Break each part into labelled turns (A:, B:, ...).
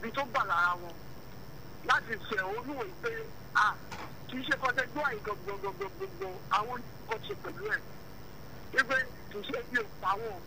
A: ibi tó gbà lára wọn láti fẹ̀ olúwo pé a kì í ṣe kọ́tẹ́ gbọ́ àyè gbogbogbogbogbò àwọn nǹkan ṣe pẹ̀lú ẹ̀ wípé kì í ṣe bí òpá wọn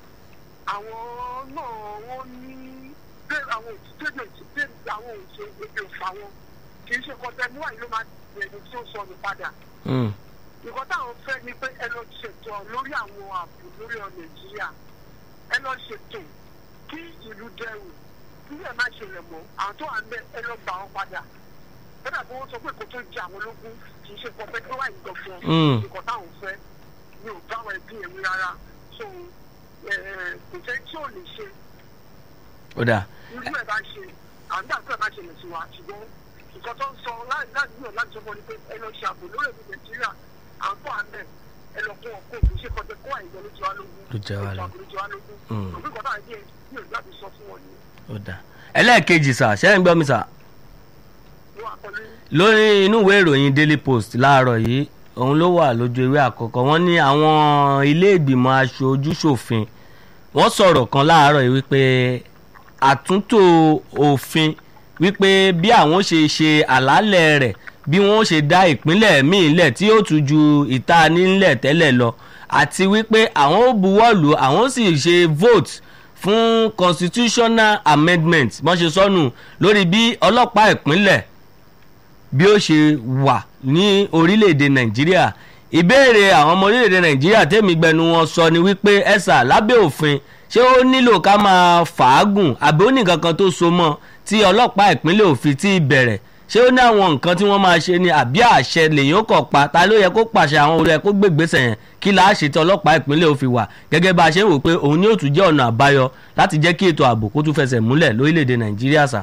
A: àwọn náà wọ́n ní bẹ́ẹ̀ àwọn òṣìṣẹ́ òṣìṣẹ́ àwọn òṣìṣẹ́ ebi òfà wọn kì í ṣe kọ́tẹ́ mú àyè ló máa bẹ̀rẹ̀ tí ó sọnù padà
B: Mm.
A: nǹkan táwọn fẹ́ ni pé ẹ lọ ṣètò lórí àwọn ààbò lórí ọ nàìjíríà ẹ lọ ṣètò kí ìlú dẹrù kí ẹ má ṣẹlẹ̀ mọ́ àwọn tó wà ń bẹ ẹ lọ gbà wọn padà kódà bí wọ́n sọ pé kò tó jẹ àwọn ológun kì í ṣe pọ̀ pé kí wọ́n wà ní gbọ̀ngàn
B: Mm.
A: nǹkan táwọn fẹ́ mi ò bá wọn ẹbí ẹ̀mí rárá so ẹ, ẹ, kò fẹ́ tí ò lè ṣe
B: ó dà
A: irú ẹ̀ bá ṣe àgbà tó ẹ̀ bá ṣẹlẹ̀ sí wa ṣùgbọ́n nǹkan tó ń sọ láì láì gbìyànjú láti sọ fún ọ ni pé ẹ lọ ṣe ààbò lórí èdè nàìjíríà à ń bọ̀ àmẹ́ ẹ lọ kó ọkọ̀ òkú ṣe kọjá kó àìjọ lójú wa lógún
B: Ló jẹ wá lọ.
A: lójú wa lógún
B: Mm.
A: òfin kan náà díẹ̀ yóò láti sọ fún wọn ni
B: ó dà ẹlẹ́ẹ̀kejì sà ṣẹ́ ń gbọ́ mi sà
A: wọ́n àpọ̀lẹ́
B: lórí inú ìwé ìròyìn daily post láàárọ̀ yìí òun ló wà lójú ewé àkọ́kọ́ wọ́n ní àwọn ilé ìgbìmọ̀ aṣojúṣòfin wọ́n sọ̀rọ̀ kan láàárọ̀ yìí wípé àtúntò òfin wípé bí àwọn ṣe ṣe àlàálẹ̀ rẹ̀ bí wọ́n ṣe dá ìpínlẹ̀ míì lẹ̀ tí yóò tún ju ìta nílẹ̀ tẹ́lẹ̀ lọ àti wípé àwọn ó buwọ́lù àwọn sì ṣe vote fún constitutional amendment wọ́n ṣe sọnù lórí bí ọlọ́pàá ìpínlẹ̀ bí ó ṣe wà ní orílẹ̀-èdè nàìjíríà ìbéèrè àwọn ọmọ orílẹ̀-èdè nàìjíríà tèmi gbẹnu wọn sọ ni wípé ẹ̀sà lábẹ́ òfin ṣé ó nílò ká máa fàágùn àbí ó ní nǹkan kan tó so mọ́ tí ọlọ́pàá ìpínlẹ̀ òfin ti bẹ̀rẹ̀ ṣé ó ní àwọn nǹkan tí wọ́n máa ṣe ni àbí àṣẹ lèyìn ó kọ̀ pa ta ló yẹ kó pàṣẹ àwọn olùyẹ kó gbégbèsè yẹn kí la ṣe tí ọlọ́pàá ìpínlẹ̀ òfin wà gẹ́gẹ́ bá a ṣe ń wò pé òun ni ó tún jẹ́ ọ̀nà àbáyọ láti jẹ́ kí ètò ààbò kó tún fẹsẹ̀ múlẹ̀ lórílẹ̀‐èdè nàìjíríà sà.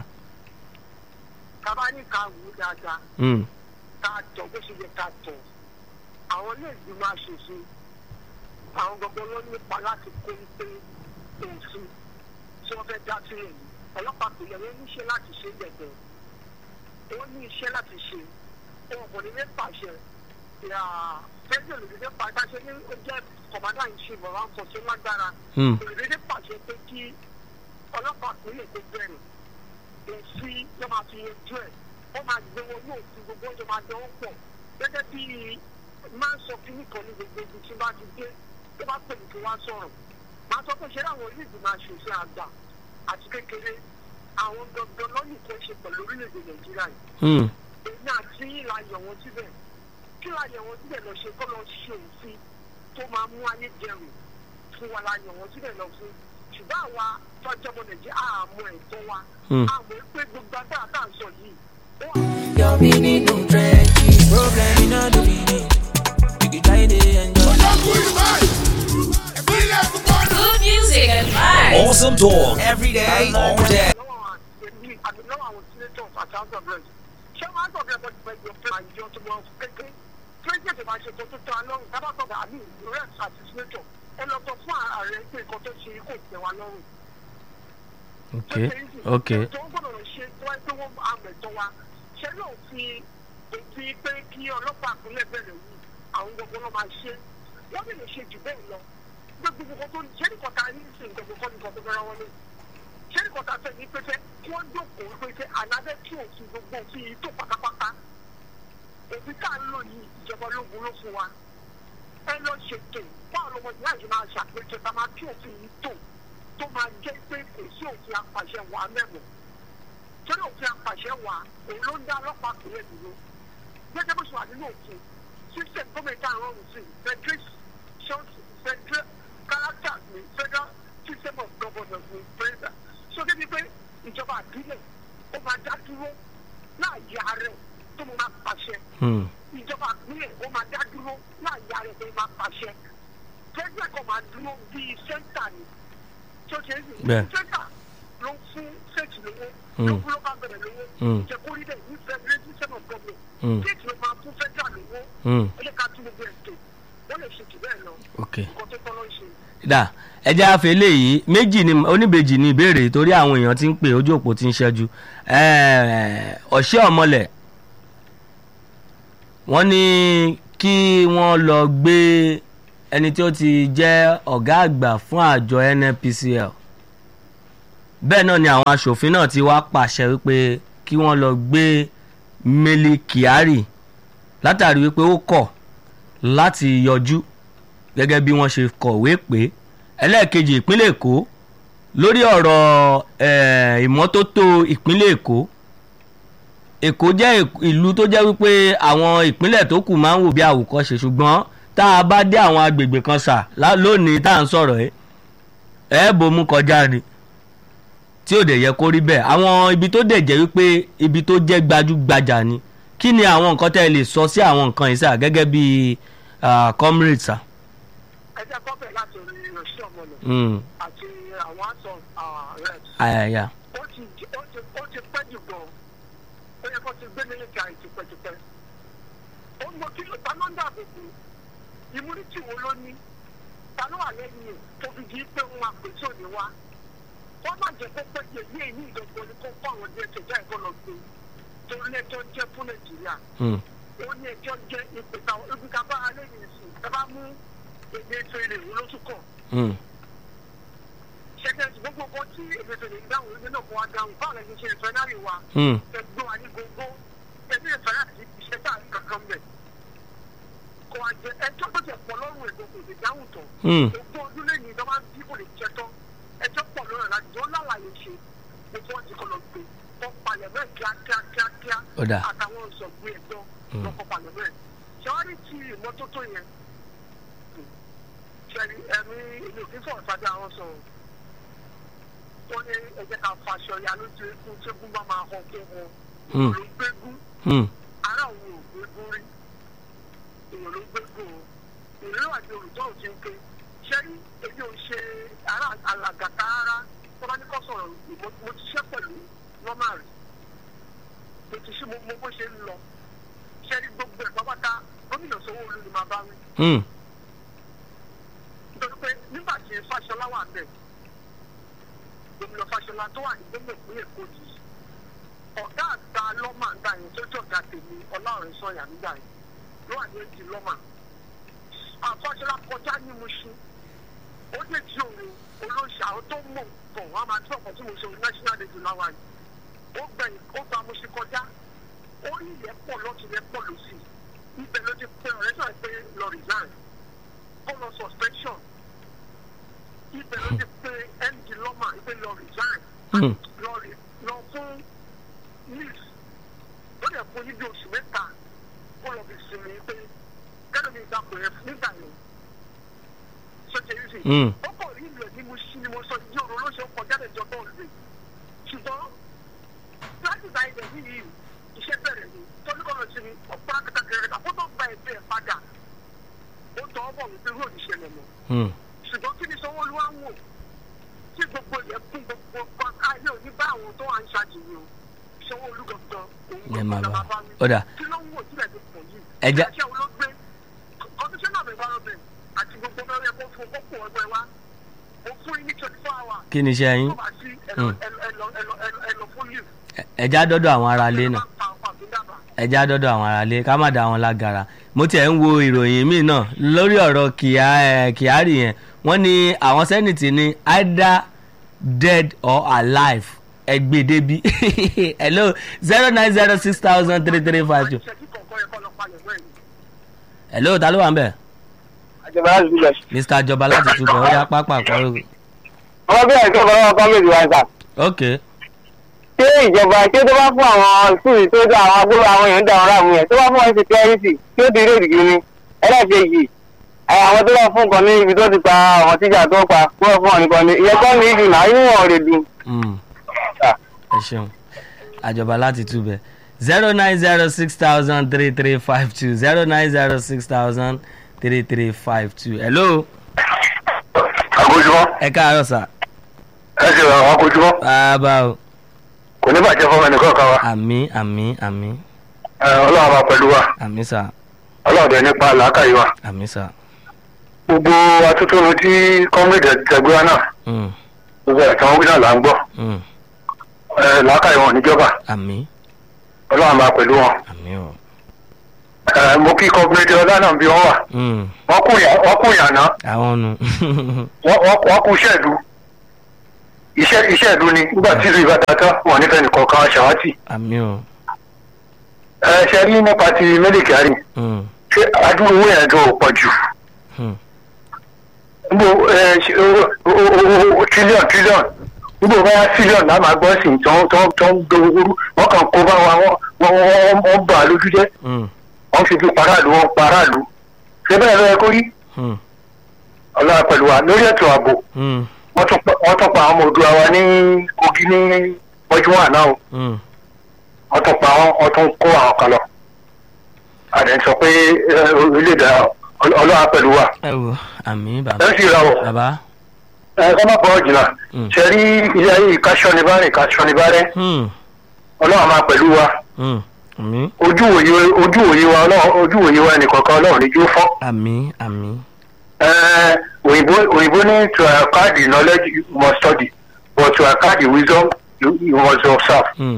A: kábà ní ká wù ú dáadáa
B: Mm.
A: ká tọ̀ bó ṣe yẹ ká tọ̀ àwọn ilé ìgbìmọ̀ aṣòfin àwọn gbogbo ló nípa láti kó ń pé òfin tí wọ́n fẹ́ dá sílẹ̀ yìí ọlọ́pàá kò yẹ wọ́n níṣẹ́ láti ṣe gbẹ̀gbẹ̀ wọ́n ní iṣẹ́ láti ṣe wọn kò ní ní pàṣẹ fẹ́jọ́ lè ní pàṣẹ ní ó jẹ́ kọ̀mádà ìṣe bọ̀rọ̀ àǹfọ̀ṣẹ́ lágbára
B: Hmm.
A: kò lè ní pàṣẹ pé kí ọlọ́pàá kò lè kó bẹ̀rẹ̀ òfin ló máa fi yanjú ẹ̀ ó máa gbé wọn ní òfin gbogbo ọjọ́ máa dánwó pọ̀ gẹ́gẹ́ bí máa ń sọ kíní kan ní gbogbo ibi tí bá ti dé tó bá pè mí kí wọ́n sọ̀rọ̀ máa sọ pé ṣé àwọn onídìí máa ṣòfin àgbà àti kékeré àwọn gangan lọ́nì kan ṣe pẹ̀lú orílẹ̀-èdè nàìjíríà yìí
B: Mm.
A: èmi àti yín la yàn wọ́n síbẹ̀ kí la yàn wọ́n síbẹ̀ lọ ṣe kọ́ lọ ṣe òfin tó máa mú ayé dẹrùn fún wa la yàn wọ́n síbẹ̀ lọ fún ṣùgbọ́n àwa tọ́jú ọmọ nàìjíríà àmọ́ ẹ̀tọ́ wa
B: Hmm.
A: àmọ́ pé gbogbo agbára tá à ń sọ yìí ó wà
C: Your meaning no trenches. Problem in all the meaning. You can try to enjoy.
D: Good music and vibes.
E: Awesome talk every day, all day.
A: lọ́wọ́ àti àti lọ́wọ́ àwọn senators àti house of reps ṣé wọ́n á sọ fún ẹgbẹ́ ìjọ pé àjọ tó wọ́n kékeré president máa ṣe tó tó tó alọ́run tábà sọ fún àmì reps àti senator ẹ lọ sọ fún ààrẹ pé nǹkan tó ṣe kò tẹ̀ wá lọ́rùn.
B: ok ok
A: tó ń gbọ́dọ̀ ṣe tó wáyé pé wọ́n àmọ̀ ẹ̀tọ́ wa ṣé yóò fi òfin pé kí ọlọ́pàá àpilẹ̀ bẹ̀rẹ̀ yìí àwọn gbogbo náà máa ṣe wọ́n lè lè ṣe jù bẹ́ẹ̀ lọ gbogbo nǹkan tó ṣé nìkan ta ní ìsìn gbogbo kọ́ nìkan tó fẹ́ràn wọlé ṣé nìkan ta fẹ́ ní pẹ́fẹ́ kí wọ́n jókòó pẹ́fẹ́ alábẹ́ kí òfin gbogbo òfin yìí tó pátápátá òfin tá à ń lò yìí ìjọba ológun ló fún wa ẹ lọ ṣètò báwo lọmọ ìyá yìí máa ṣàpèjọ tá a máa kí òfin yìí tó tó máa jẹ́ pé kò sí òfin apàṣẹ wà mẹ́mọ̀ torí òfin apàṣẹ wà òun ló ń dá ọlọ́pàá kúrẹ́ dúró gẹ́gẹ́ bó ṣe wà nínú òfin system gómìnà àwọn òfin federation federal character ní federal system of governance ní president so débi pé ìjọba àbílẹ̀ ó máa dá dúró láàyè ààrẹ tó máa pàṣẹ
B: Hmm.
A: ìjọba àpilẹ̀ ó máa dá dúró láàyè ààrẹ tó máa pàṣẹ president kan máa dúró bíi sẹ́ńtà ni tó ṣe é sì
B: Bẹ́ẹ̀.
A: sẹ́ńtà ló ń fún sẹ́ẹ̀tì lówó
B: Mm.
A: ló fún local government lówó
B: Mm.
A: jẹ́ kó rí bẹ́ẹ̀ ní federal system of government
B: Mm.
A: sẹ́ẹ̀tì ló máa fún federal lówó
B: Hmm.
A: ó yẹ ká tún gbogbo ẹ̀ tó wọ́n lè ṣe jù bẹ́ẹ̀ lọ
B: ok
A: nǹkan tó tọ́ ló ń ṣe.
B: dà ẹjẹ àfẹ eléyìí méjì ni oníbejì ni ìbéèrè torí àwọn èèyàn ti ń pè ojú òpó ti ń ṣẹ́jú Eh, ọ̀ṣẹ́ ọ̀mọlẹ̀ wọ́n ní kí wọ́n lọ gbé ẹni tí ó ti jẹ́ ọ̀gá àgbà fún àjọ nnpcl bẹ́ẹ̀ náà ni àwọn aṣòfin náà ti wá pàṣẹ wípé kí wọ́n lọ gbé Mele Kyari látàrí wípé ó kọ̀ láti yọjú gẹ́gẹ́ bí wọ́n ṣe kọ̀wé pé ẹlẹ́ẹ̀kejì ìpínlẹ̀ Èkó lórí ọ̀rọ̀ eh, ìmọ́tótó ìpínlẹ̀ Èkó Èkó jẹ́ ìk- ìlú tó jẹ́ wípé àwọn ìpínlẹ̀ tó kù máa ń wò bí àwòkọ́ṣe ṣùgbọ́n tá a bá dé àwọn agbègbè kan sà lá- lónìí tá à ń sọ̀rọ̀ ẹ̀ ẹ̀ bomú kọjá ni tí ò dẹ̀ yẹ kó rí bẹ́ẹ̀ àwọn ibi tó dẹ̀ jẹ́ wípé ibi tó jẹ́ gbajúgbajà ni kí ni àwọn nǹkan tẹ́ ẹ lè sọ sí àwọn nǹkan yìí sà gẹ́gẹ́ bí ah, comrade sà.
A: ẹ jẹ́ kọ́pẹ̀ láti orí ìrọ̀ṣẹ́ ọmọlẹ̀
B: Mm,
A: àti àwọn àtọ̀ reps.
B: ayaya.
A: ó ti ó ti ó ti pẹ́ jù gan ó yẹ kó ti gbé nílé ìjà yìí tipẹ́tipẹ́ ó ń mọ kí ló ta ló ń dàbò bò immunity wo ló ní ta ló wà lẹ́yìn ẹ̀ tó fi di pé wọn àpè tí ò ní wá wọ́n má jẹ́ kó pẹ́ jẹ ní èyí ìdọ̀gbọ̀n ni kó fún àwọn díẹ̀ tẹ̀já ẹ̀kọ́ lọ gbé torí ẹjọ́ jẹ́ fún nàìjíríà
B: Mm,
A: ó ní ẹjọ́ jẹ́ ìpè táwọn ibi ká bá alẹ́ yìí sùn ẹ bá mú èdè ètò èrè ìwé lóṣù kàn
B: mm,
A: ṣẹ́gẹ́ gbogbo kan tí èdè ètò èrè ìdáhùn ilé náà fún wa dáhùn báwo lẹ́yìn ṣe ìfẹ́ náà rí wa
B: mm,
A: ẹgbẹ́ wa ní gbogbo ẹbí ìfẹ́ láti iṣẹ́ tá à ń kankan bẹ̀. kò wá jẹ ẹjọ́ tó jẹ pọ̀ lọ́rùn ẹ̀gbọ́n kò lè dáhùn tán.
B: mm.
A: ogún ọdún lẹ́yìn ìjọba ń bí kò lè jẹ tán ẹjọ́ pọ̀ lọ́rùn láti jọ lálàyé ṣe gbogbo wọn ti kọ́ lọ gbé wọ́n palẹ̀ mẹ́ kíákíá kíákíá
B: Ó dà.
A: àtàwọn ìṣọ̀gbìn ẹ̀gbọ́n lọ́kọ̀ palẹ̀ mẹ́. ṣẹ́wárí ti ìmọ́tótó yẹn ṣẹ́ni ẹ̀mí ilé òfífọ́ ọ̀sájà wọn sọ̀rọ̀ wọ́n ní ẹ̀jẹ̀ ká faṣọ ya lójú ikú tí egun bá máa hàn kó hàn
B: Hmm.
A: ló gbégún
B: Mm,
A: ara òun ò gbégún rí èèyàn ló gbégún o ìrírí àti olùtọ́ ò ti ń ké ṣẹ́rí èmi ò ṣe ara àlàgàtà ara tó bá ní kọ́ sọ̀rọ̀ ìmọ̀ mo ti ṣẹ́ pẹ̀lú nọ́mà rẹ̀ mo ti ṣe mo mo bó ṣe ń lọ ṣẹ́rí gbogbo ẹ̀ pápátá gómìnà Sanwó-Olú ni màá bá wí
B: mm,
A: nítorí pé nígbà tí Fáṣọlá wà bẹ̀ gómìnà Fáṣọlá tó wà ní gómìnà ìpínlẹ̀ Èkó yìí ọ̀gá àgbà lọ́mà ń gbà yẹn tó jọ̀gá tèmi ọlọ́run sọ̀yà nígbà yẹn ló wà ní èjì lọ́mà àfọ́ṣọlá kọjá ní Mùṣín ó lè jí òun olóṣà ó tó mọ̀ nǹkan wọn a máa tí ọkọ̀ tí mo ṣe òun national day láwa yìí ó gbẹ̀yìn ó gba Mùṣín kọjá ó rí ilẹ̀ pọ̀ lọ́tún ilẹ̀ pọ̀ lọ́sì ibẹ̀ ló ti pé ọ̀rẹ́ sọ̀rọ̀ pé lọ resign ó lọ suspension ibẹ̀ ló ti pé md lọ́mà ibẹ̀ lọ resign
B: mm.
A: lọ rí lọ fún news ó lè fún níbi oṣù mẹ́ta ó lọ fi sinmi pé kẹ́lẹ́ mi ìgbà pè é nígbà yẹn sọ́jà yìí sì
B: Mm.
A: ó kọ̀ rí ìlú ẹ̀ ní mo sí ni mo sọ ìdí òru ló ṣe ń kọjá lẹ́jọ́ bọ́ọ̀lù rẹ̀ ṣùgbọ́n láti gba ilẹ̀ yìí iṣẹ́ bẹ̀rẹ̀ ni tọ́lú kọ́ lọ sí mi ọ̀pá kẹtàkẹrẹ kà kó tó gba ẹgbẹ́ ẹ̀ padà ó tọ́ ọ bọ̀ wípé yóò ní ṣẹlẹ̀ mọ́
B: Mm.
A: ṣùgbọ́n kí ni Sanwó-Olú wá ń wò tí gbogbo ilẹ̀ kún gbogbo kan ayé òní bá àwọn tó wà ń ṣàjèyí o Sanwó-Olú gangan
B: Ẹ
A: òun
B: máa
A: gangan
B: bá.
A: máa bá mi
B: Ó dà.
A: kí ló ń wò sílẹ̀ tó pọ̀ yìí
B: Ẹ jẹ́-
A: ẹ̀ṣẹ̀ wo ló gbé commissioner of environment àti gbogbo mẹ́rin ẹ̀kọ́ fún kókó ọgbẹ́ wa mo fún yín ní twenty four hours
B: kí ni iṣẹ́ yín
A: tó bá sí ẹ̀lọ
B: Mm.
A: ẹ̀lọ ẹ̀lọ ẹ̀lọ ẹ̀lọ ẹ̀lọ fún leave
B: Ẹ- ẹja dọ́dọ̀ àwọn aráalé náà
A: máa ń pa ọkọ̀ àbí dábàá.
B: ẹja dọ́dọ̀ àwọn aráalé ká má da wọn lágara mo tiẹ̀ ń wo ìròyìn míì náà lórí ọ̀rọ̀ Kyà- eh, Kyari yẹn wọ́n ní àwọn sẹ́nìtì ní either dead or alive ẹgbẹ́ débi hello zero nine zero six thousand three three five two
A: ìṣẹ́jú kọ̀ọ̀kan yẹ kọ́ lọ palẹ̀ mọ́ ẹ̀yìn.
B: hello ta ló wà ń bẹ̀
F: àjọba láti dúpẹ́.
B: mr jọba láti túbọ̀ ó yá pápá kọ́rọ́
F: ọmọ bí àìsàn ọmọ kọ́mẹ́tì wa sà.
B: ok
F: ṣé ìjọba ṣé tó bá fún àwọn skul tó dá àwọn agbóró àwọn èèyàn dá àwọn ráàmù yẹn tó bá fún wọn security tí ó ti rí òdìgí ni ẹlẹ́ẹ̀kejì ẹ, àwọn tó bá fún nǹkan ní ibi tó ti pa àwọn tíjà tó pa kó fún wọn nìkan ni ìyẹn kọ́ ní ìdùnnà inú wọn rè dùn.
B: Mm. ẹ ṣeun àjọba láti túbẹ̀ zero nine zero six thousand three three five two zero nine zero six thousand three three five two hello
G: àkójúmọ́
B: ẹ káàárọ̀ sà
G: ẹ ṣe àwọn àkójúmọ́
B: bàbá o
G: kò ní bàjẹ́ fún ẹnì kọ̀ọ̀kan wa
B: àmì àmì àmì
G: Ẹ, ọlọ́run máa pẹ̀lú wa
B: àmì sà
G: ọlọ́run dẹ̀ nípa làákàyè wa
B: àmì sà
G: gbogbo atótónu tí kọ́mídì tẹ̀gbéra náà
B: Mm,
G: gbogbo ẹ̀tàn wí náà là ń gbọ́
B: mm,
G: Ẹ, làákàyè wọn níjọba
B: àmì
G: ọlọ́run máa pẹ̀lú wọn
B: àmì o
G: Ẹ, mo kí kọ́mídì ọlá náà bí wọ́n wà
B: Mm,
G: wọ́n kú yà- wọ́n kú yànà
B: àwọn nu
G: wọ́n wọ́n- wọ́n kú ṣẹ́ẹ̀dù iṣẹ́ iṣẹ́ ìlú ni nígbà tí ìlú ìbàdàn tán wọn nífẹ̀ẹ́ nìkan kan ṣàwátì
B: àmì o
G: ẹ ṣe rí nípa ti mílíkì àárín
B: Hmm,
G: ṣé adúrú owó yẹn gan ò pọ̀ jù
B: hmm,
G: níbo ẹ ṣe owó- owó- owó- owó tírílíọ̀n tírílíọ̀n níbo bá tírílíọ̀n náà máa gbọ́ sí i tó ń tó ń tó ń gbé owó rú wọ́n kàn kó bá wa wọ́n wọ́n wọ́n wọ́n bà á lójú jẹ́
B: hmm,
G: wọ́n fi fi paráàlú wọ́n paráàlú ṣé bẹ́ẹ̀ lọ́yẹ kó rí
B: hmm,
G: ọlọ́run pẹ̀lú wa lórí ètò ààbò
B: hmm,
G: wọ́n tún pa- wọ́n tún pa àwọn ọmọ òdua wa ní kogi ní mọ́júmọ́ àná o
B: hmm.
G: wọ́n tún pa wọ́n wọ́n tún kó àwọn kan lọ àdé sọ pé ẹ, orílẹ̀-èdè ọlọ́run pẹ̀lú wa
B: ẹ wo àmì bàbá
G: ẹ sì ra wọ̀
B: bàbá
G: ẹ kọ́ má pọ̀ jìnnà
B: Mm.
G: ṣe rí ilé ayé ìkáṣọ́ ni bá rìn ìkáṣọ́ ni bá rẹ́
B: Hmm,
G: ọlọ́run máa pẹ̀lú wa
B: hmm, àmì
G: ojú òye ojú òye wa ọlọ́run ojú òye wa ẹnìkọ̀ọ̀kan ọlọ́run ní jó fọ́
B: àmì àmì
G: Ẹ, òyìnbó òyìnbó ní to acquire the knowledge you must study but to acquire the wisdom you, you must observe.
B: Hmm,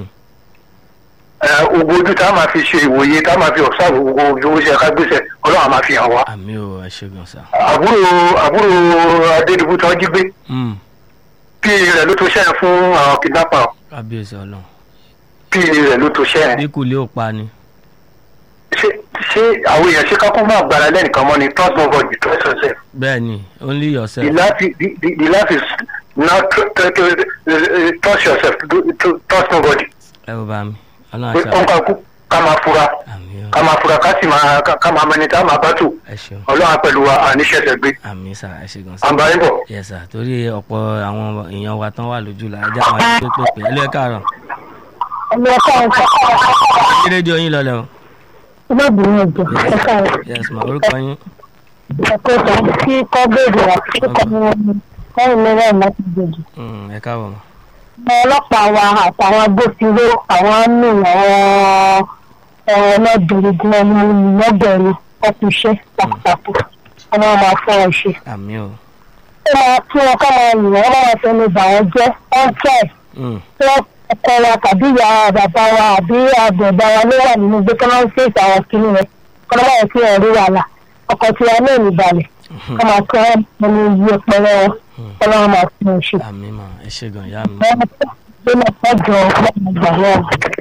G: Ẹ, gbogbo ojú tá a máa fi ṣe ìwòye tá a máa fi observe gbogbo ojú ó ṣe ká gbèsè ọlọ́run á máa fi hàn wá.
B: àmì o ẹ ṣe gan sa.
G: àbúrò àbúrò adédìbò tí wọ́n jí gbé
B: Hmm,
G: pí rẹ̀ ló tó ṣẹ́ fún àwọn kidnapper
B: kábíyèsí ọlọ́run
G: pí rẹ̀ ló tó ṣẹ́
B: bí kò lè ó pa ni.
G: ṣé ṣé àwọn èèyàn ṣe kákó máa gbára lẹ́nìkan mọ́ ni trust nobody trust yourself.
B: bẹ́ẹ̀ ni only
G: the
B: yourself.
G: life is the, the, the life is not tr- tr- tr- uh, trust yourself do- to- trust nobody.
B: ẹ wo bá mi ọlọ́run
G: pé
B: àti
G: kó ń kakú ká máa fura
B: àmì o
G: ká máa fura ká sì máa ká- ká máa mẹni tá a máa bá tù
B: ẹ ṣeun
G: ọlọ́run pẹ̀lú wa àníṣẹ́sẹ̀ gbé
B: àmì sà ẹ ṣe gan sa.
G: àǹbáyé bọ̀.
B: yẹ sà torí ọ̀pọ̀ àwọn èèyàn wa tán wà lójú la ajá wọn àti pépè ẹ ló ẹ káàárọ̀.
F: ẹni ẹ̀ka ẹ̀ka
B: kí rédíò yín lọlẹ o.
F: ọmọbìnrin ẹ̀jẹ̀ ẹ̀ka
B: yes ma orúkọ yín.
F: ẹ̀kọ́ ìtàn tí kọ́ bèèrè àti kọ́ lẹ́yìn mẹ́rẹ̀ láti gbèjì.
B: Hmm, ẹ káàbọ̀ mọ́.
F: àwọn ọlọ́pàá wa àtàwọn agbófinró àwọn àmì àwọn ọlọ́dẹ̀rẹ̀ gan ni lọ́bẹ̀rẹ̀ ọkùnṣẹ́ pàtàkì wọn máa máa fọ́ ọ ṣe.
B: àmì o.
F: ó máa kí wọn ká máa yìn wọn máa fẹnu bà wọn jẹ́ wọ́n tẹ̀
B: Hmm,
F: tí wọ́n ọkọ wa tàbí ìyá bàbá wa àbí àgbẹ̀dá wa ló wà nínú gbé kọ́nà ń fèsì àwọn kìnìún rẹ̀ kọ́nà máa fi hàn rí wàhálà ọkọ̀ tí wọn náà ní balẹ̀ kọ́ máa kọ́ wọn ní iye pẹ̀lẹ́ wọn kọ́nà wọn máa fi hàn ṣe.
B: àmì mà ẹ ṣe gan ìyá mi
F: wọ́n tó máa tọ́jú ọgbà wọn.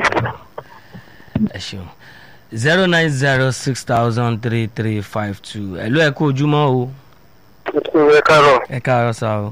B: ẹ ṣeun zero nine zero six thousand three three five two ẹ ló ẹ kú ojúmọ́ o
G: ẹ káàárọ̀
B: ẹ káàárọ̀ sá o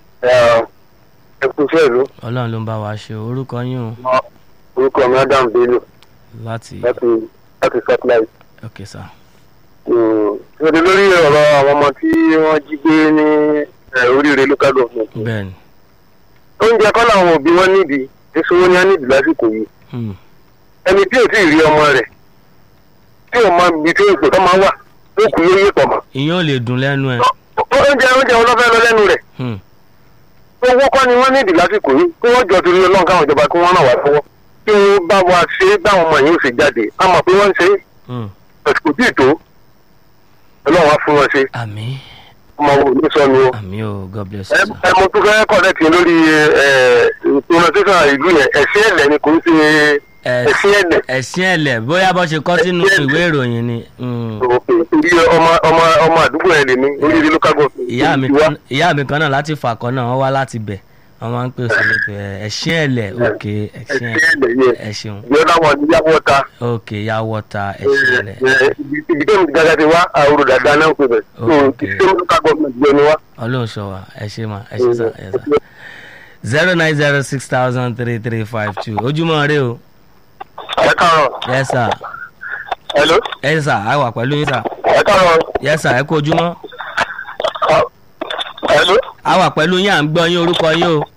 G: ẹ kú iṣẹ́ ìlú
B: ọlọ́run ló ń bá wa ṣe o. orúkọ yín o
G: orúkọ mi adam bello
B: láti
G: láti láti satellite.
B: ok sá.
G: ìṣòro lórí ọ̀rọ̀ àwọn ọmọ tí wọ́n jí gbé ní oríire local government.
B: bẹ́ẹ̀ ni
G: oúnjẹ kọ́ làwọn òbí wọn nídìí èso wọn ni wọ́n nídìí lásìkò yìí.
B: Hmm,
G: ẹni tí ò tí ì rí ọmọ rẹ̀ tí ò mọ ibi tí èpè tó máa wà ó kù yé yé pọ̀ mọ́.
B: ìyẹn ò lè dùn lẹ́nu ẹ.
G: oúnjẹ oúnjẹ wọn lọ fẹ́ lọ lẹ́nu rẹ̀
B: Hmm,
G: owó kọ́ ni wọ́n nídìí lásìkò yìí kí wọ́n jọ torí ọlọ́run káwọn ìjọba kí wọ́n ràn wá lọ́wọ́ kí wọ́n bá wa ṣe é báwọn ọmọ yìí ó sì jáde a mọ̀ pé wọ́n ń ṣe é
B: hmm,
G: àsìkò tí ì tó ọlọ́run á fún wọn ṣe
B: àmì
G: ọmọ wo ní sọ ni o.
B: àmì o god bless you
G: ẹ
B: sir.
G: ẹ mo tún fẹ́ kọ́lẹ́tì lórí pronunciation ìlú yẹn ẹ̀sìn ẹ̀lẹ́ ni kò ń ṣe
B: Ẹ-
G: ẹ̀sìn ẹ̀lẹ́.
B: ẹ̀sìn ẹ̀lẹ̀ bóyá bó ṣe kọ́ sínú ìwé ìròyìn ni. Hmm,
G: torí ọmọ ọmọ ọmọ àdúgbò yẹn lè ní oríire local government.
B: ìyá mi
G: Ìwà.
B: kan ìyá mi kan náà láti fàkọ́ náà wọ́n wá láti bẹ̀ wọ́n máa ń pè sí ètò ẹ̀ ẹ̀sìn ẹ̀lẹ̀ ok ẹ̀sìn
G: ẹ̀sìn
B: ẹ̀lẹ̀
G: ẹ̀lẹ́ yẹn
B: ẹ ṣeun
G: the other one ní yàgò ọ̀ta.
B: ok ya wọ́ta ẹ̀sìn ẹ̀lẹ̀
G: ibi tó ń gàgà ti wá àwòrán dáadáa náà ń pè bẹ̀.
B: Ok.
G: ìṣe local government yẹn ni wá.
B: ọlọ́run sọ wa ẹ ṣe ma ẹ ṣe sá ẹ sá zero nine zero six thousand three three five two ojúmọ́ rẹ o
G: ẹ káàárọ̀
B: yẹ sà
G: hello
B: ẹ sà á wà pẹ̀lú yín sà
G: ẹ káàárọ̀
B: yẹ sà ẹ kú ojúmọ́
G: hello
B: á wà pẹ̀lú yín à ń gbọ́ yín orúkọ yín o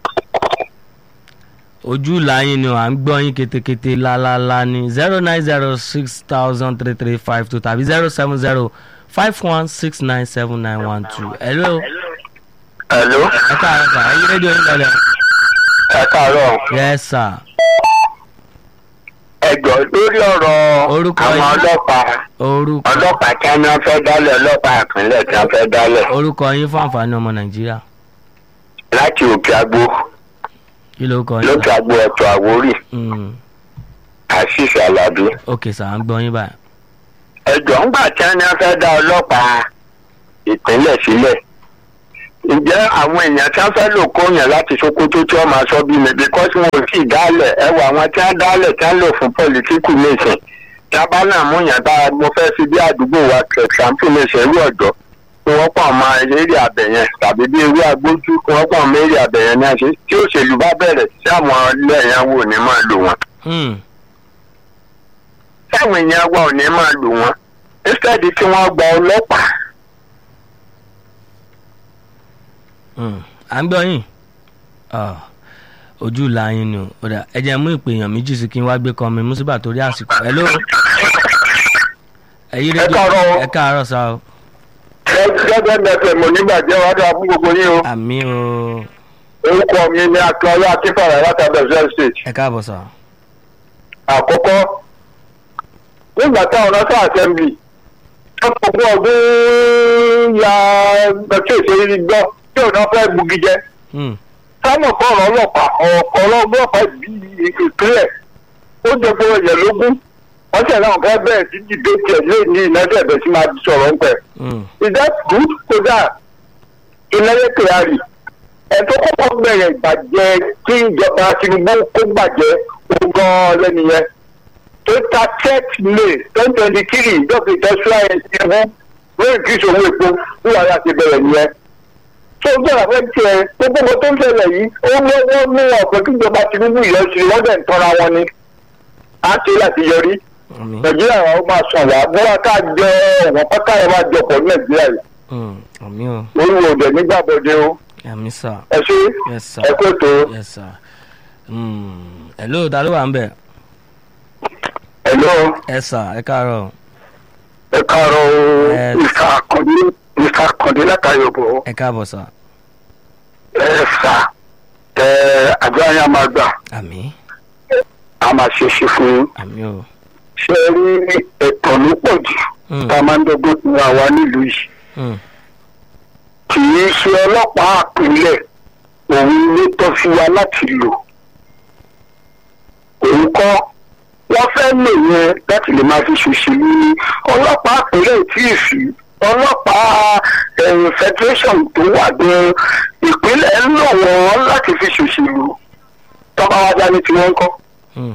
B: ojú ìlà yín ni o à ń gbọ́ yín ketekete lálálá ní zero nine zero six thousand three three five two tàbí zero seven zero five one six nine seven nine one two hello
G: hello
B: ẹ káàárọ̀ sà ẹ yí rédíò yín lọlẹ̀
G: ẹ káàárọ̀
B: yẹ sà
G: ẹjọ́ lórí ọ̀rọ̀
B: Orúkọ
G: àwọn
B: yín.
G: ọlọ́pàá
B: orúkọ
G: ọlọ́pàá tí wọ́n fẹ́ dálẹ̀ ọlọ́pàá ìpínlẹ̀ tí wọ́n fẹ́ dálẹ̀
B: orúkọ yín fún àǹfààní ọmọ nàìjíríà
G: láti òkè àgbo
B: kí ló kọ yín
G: lókè
B: sà?
G: àgbo ẹ̀tọ́ àwórì
B: Mm,
G: àṣìṣe alábí.
B: ok sà à ń gbọ́ yín báyìí
G: ẹjọ́ ńgbà tí wọ́n fẹ́ dá ọlọ́pàá ìpínlẹ̀ sílẹ̀ ǹjẹ́ àwọn èèyàn tí wọ́n fẹ́ lò kóyàn láti sokoto tí wọ́n máa sọ bí mi because wọn ò tí ì dálẹ̀ ẹ wọ àwọn tí wọ́n dálẹ̀ tí wọ́n lò fún pọ̀lítíkù nìsín tí wọ́n bá náà mú yàn bá mo fẹ́ fi bí àdúgbò wa kẹsàn-án nìsín irú ọ̀dọ́ kí wọ́n pọ̀ mọ́ eré àbẹ̀yẹn tàbí bí ewé agbójú kí wọ́n pọ̀ mọ́ eré àbẹ̀yẹn ní àṣẹ tí òṣèlú bá bẹ̀rẹ̀ sí àwọn ilé ẹ̀yàn wò ní máa lò wọ́n
B: Hmm.
G: táwọn èèyàn wa ò ní máa lò wọ́n instead tí wọ́n gba ọlọ́pàá
B: Hmm. à ń gbọ́ yín Ah, ojú la yín ni o Ó dà, ẹ jẹ́ mú ìpè èèyàn méjì sí kí n wá gbé kan mi mùsùlùmí torí àsìkò hello ẹ̀yin rédíò
G: káàárọ̀ o.
B: ẹ káàárọ̀ sá o
G: gẹ́gẹ́ mẹ́fẹ̀ mọ̀ nígbàjẹ́ wàá dáa fún gbogbo yín o
B: àmì o
G: orúkọ mi ni akíọ́lá akínfàrà láti abẹ́sẹ̀ state
B: ẹ káàbọ̀ sá
G: àkọ́kọ́ nígbà táwọn nasa assembly wọ́n fọwọ́ ọdún ya ẹtí òṣèré gbọ́ tí òun náà fẹ́ bugi jẹ
B: Hmm.
G: sáwọn kan ọ̀rọ̀ ọlọ́pàá ọ̀kọ̀ ọlọ́pàá bí ìpínlẹ̀ ó jẹ́ pé ẹ̀yẹ lógún wọ́n tẹ̀lé àwọn fẹ́ bẹ̀rẹ̀ sí dìbẹ́tì ẹ̀ lé ní ìnáṣẹ́ ẹ̀bẹ̀ sí máa sọ̀rọ̀ ń pẹ̀.
B: Hmm.
G: is that good kódà ìnáyẹ kyari ẹ tó kọ́kọ́ bẹ̀rẹ̀ ìbàjẹ́ kí ìjọba tinubu kó bàjẹ́ ogan lẹ́nu yẹn tó ta check may twenty twenty three ìjọba ìtẹ́síwá yẹn tinubu lórí kí ìṣòwò epo ní wàhálà ti bẹ̀rẹ̀ nìyẹn tó gbọ́dọ̀ fẹ́ tiẹ̀ gbogbo nǹkan tó ń ṣẹlẹ̀ yìí ó lọ́wọ́ mú ọ̀pẹ kí ìjọba tinubu yẹn ṣe wọ́n dẹ̀ ń tọ́ra wọn ni á ṣe láti yọrí
B: àmì
G: nàìjíríà wa ó máa sàn wá bọ́lá ká jẹ ọ̀wọ́n pátá yẹn máa jọpọ̀ ní nàìjíríà yìí
B: Hmm. àmì o
G: olùwò òdẹ nígbàbọdẹ o
B: àmì sá
G: ẹ ṣe
B: yes sir
G: ẹ kó ètò
B: yes sir Hmm. hello ta ló wà ń bẹ̀
G: ẹlọ
B: ẹ sà ẹ káàárọ̀
G: ẹ káàárọ̀ o
B: Ẹ-
G: mr akande mr akande látàyọbọ
B: ẹ káàbọ̀ sà
G: ẹ sà ẹ àjọ ayé máa gbà
B: àmì
G: a máa ṣe ṣe fún yín
B: àmì o
G: ṣe rí ẹ̀tọ́ ló pọ̀ jù
B: Hmm.
G: tá a máa ń dọ́gbọ́n fún àwa nílùú yìí
B: Hmm.
G: kì í ṣe ọlọ́pàá àpilẹ̀ òun ló tọ́ sí wa láti lò òun kọ́ wọ́n fẹ́ lò yẹn láti lè máa fi ṣòṣèlú ní ọlọ́pàá àpilẹ̀ tí ì sí ọlọ́pàá ẹ̀yìn federation tó wà gan ìpínlẹ̀ ń lò wọ́n láti fi ṣòṣèlú tọ́ba wa dání tí wọ́n ń kọ́
B: Hmm.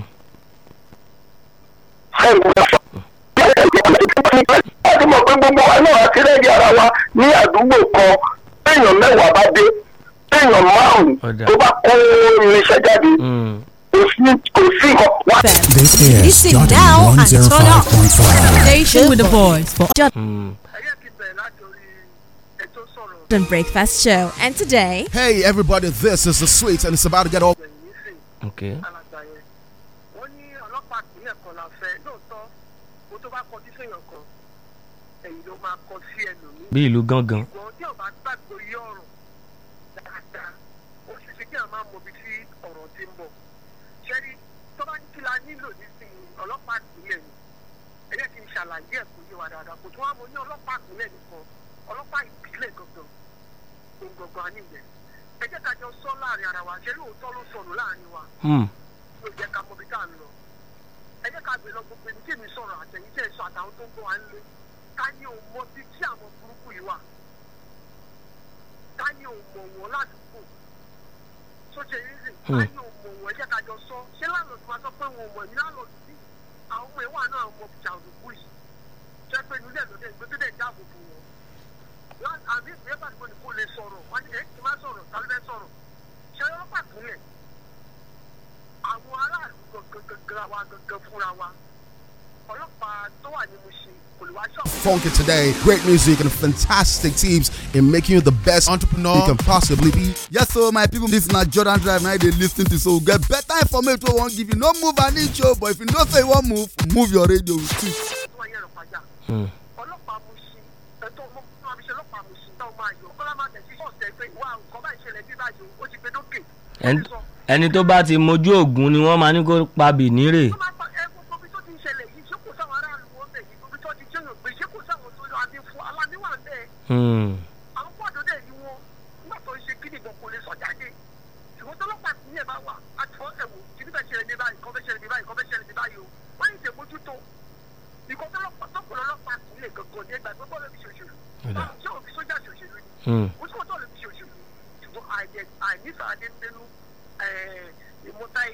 G: láti mọ̀ pé gbogbo wa náà ti rẹ́ẹ̀dì ara wa ní àdúgbò kan téèyàn mẹ́wàá bá dé téèyàn márùn-ún
B: Ọ̀dà.
G: tó bá kó irinṣẹ́ jáde
B: Hmm.
G: kò sí kò sí nǹkan wá.
H: This is
I: Listen
H: Jordan
I: now and turn up.
H: 105.5.
I: Station with the voice for
B: Hmm.
A: ẹyẹ ti bẹ̀rẹ̀ láti orí ètò sọ̀rọ̀
I: Jordan Breakfast Show. And today,
J: Hey everybody, this is the sweet and it's about to get all
A: gbẹ̀yìn nísìn
B: okay
A: alàgbà yẹn wọ́n ní ọlọ́pàá ìpínlẹ̀ kan la fẹ́ lóòótọ́ kó tó bá kọjú séèyàn kan ẹ̀yìn ló máa kọ sí ẹlòmíì
B: bí ìlú gángan
A: ṣùgbọ́n tí ọba gbàgbọ́ yí ọ̀rọ̀ dáadáa ó ṣe ṣe kí àwọn máa mọ ibi tí ọ̀rọ̀ ti ń bọ̀ ṣẹ́rí tó bá ní kí la nílò nísìnyí ọlọ́pàá ìpínlẹ̀ ni ẹ jẹ́ kí n ṣàlàyé ẹ̀ kó yé wa dáadáa kò tún wá mo ní ọlọ́pàá ìpínlẹ̀ nìkan ọlọ́pàá ìpínlẹ̀ gangan òun gangan á nìyẹn ẹ jẹ́ ká jọ sọ láàrin ara wa ṣé lóòótọ́ ló sọnù láàrin wa
B: Hmm.
A: ló jẹ́ ká mọ ibi tá à ń lọ ẹ jẹ́ ká gbé lọ gbogbo ẹni tí èmi sọ̀rọ̀ àtẹ̀yìn tẹ̀ sọ àtàwọn tó ń bọ̀ wá ń lé ká ní òun mọ bí tí àwọn burúkú yìí wà ká ní òun mọ̀ wọ́n ládùúgbò tó ṣe yín sìn ká ní òun mọ̀ wọ́n ẹ jẹ́ ká jọ sọ ṣé láàlọ́dù máa sọ pé wọn ò mọ̀ ní láàlọ́dù bí àwọn ọmọ ìwà náà mọ ìjà òdùkú yìí jẹ́ pé inú ilé ìlọ́dẹ ìgbé tó dẹ̀ dáàbò bò wọ́n Lá- àbí ìpínlẹ̀ bá nìkan kò lè sọ̀rọ̀ wọ́n ní ẹ̀ kí n má sọ̀rọ̀ tàbí bẹ́ẹ̀ sọ̀rọ̀ ṣé ọlọ́pàá ìpínlẹ̀ àwọn aráàlú gangan gangan wa gangan fúnra wa ọlọ́pàá tó wà ní Mushin kò lè wá ṣọ́ọ̀bù.
J: funky today. Great music and fantastic tips in making you the best entrepreneur you can possibly be.
K: Yes, so my people, this na Jordan Drive now they lis ten to so we get better information wey wan give you. No move an inch o, but if you know say you wan move, move your radio with it.
A: tó wáyé ẹ̀rọ pàjá
B: Hmm.
A: ọlọ́pàá Mushin ẹ̀tọ́ ọmọ fún abiṣẹ́ ọlọ́pàá Mushin táwọn máa yọ kọ́lá máa tẹ̀sí sọ̀tẹ̀ pé wà nǹkan bá ìṣẹ̀lẹ̀ bí báyìí o, ó ti gbé dókè. ó
B: Ẹn-
A: ti sọ.
B: ẹni tó bá ti mojú ògùn ni wọ́n máa ní kó pa bìnírè
A: tó máa pa ẹ gbogbo ibi tó ti ń ṣẹlẹ̀ yìí ṣé kò sáwọn aráàlú wọn bẹ̀ yìí ibi tó ti jẹ́yàn gbé ṣé kò sáwọn tó lọ adé fún aláníwà ń bẹ́ẹ̀
B: Hmm.
A: àwọn pọ́ọ̀dù dẹ̀ ni wọn nígbà tó ń ṣe kí nìkan kò lè sọ jáde ṣùgbọ́n tọ́lọ́pàá tí yẹn bá wà àti fọ́ ẹ̀wò kí níbẹ̀ ṣẹlẹ̀ ní báyìí kọ́ fẹ́ ṣẹlẹ̀ ní báyìí kọ́ fẹ́ ṣẹlẹ̀ ní báyìí o wọ́n yìí ṣe mójútó ìkọ́ tọ́lọ́pàá tó kọ̀ lọ́lọ́pàá tí ilé gangan ní ẹgbàá gbogbo lè fi ṣòṣèlú
B: Ọ̀dà.
A: ṣé òfin sójà ṣòṣèlú ni
B: Hmm.
A: kò sí kò tó lè fi ṣòṣèlú àìníṣàdé nínú ìmúta